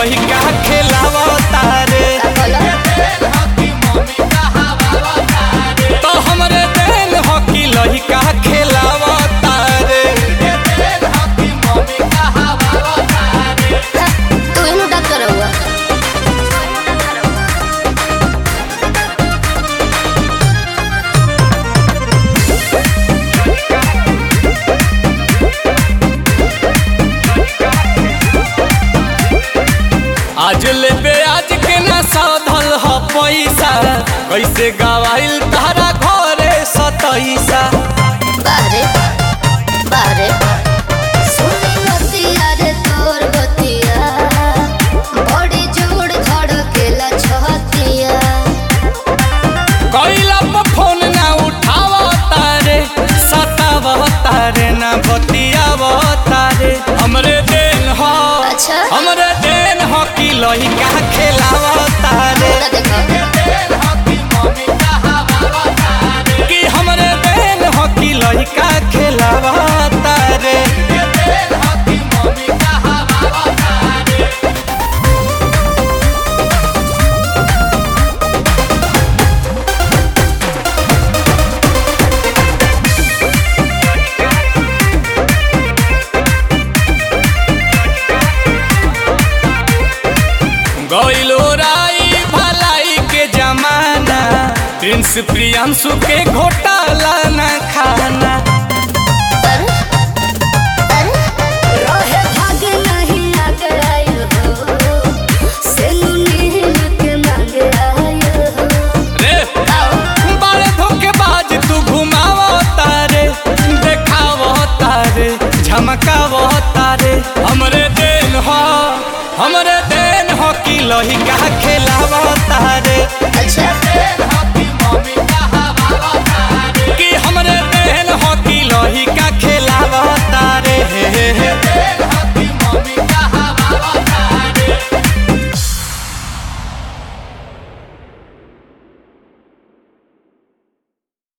लहिका खेलावता रे तो हमरे देन हो कि लहिका खेलावता रे तू इनु डॉक्टर हुआ आज ले आज के ना साधल ह पैसा कैसे गवाइल तारा घरे सतैसा बाहरे बाहरे सुनी बतिया रे तोर बतिया बड़ी जोड़ धड़केला छतिया कैला पर फोन ना उठाव तारे सताव तारे ना बतियाव तारे हमरे देन हो अच्छा हमरे देन हो कि लहिका खेलाव तारे पूरा देखो कि हमरे देन हो कि लहिका खेलाव तारे गइलो राई भलाई के जमाना प्रिंस प्रियांशु के घोटाला न खाना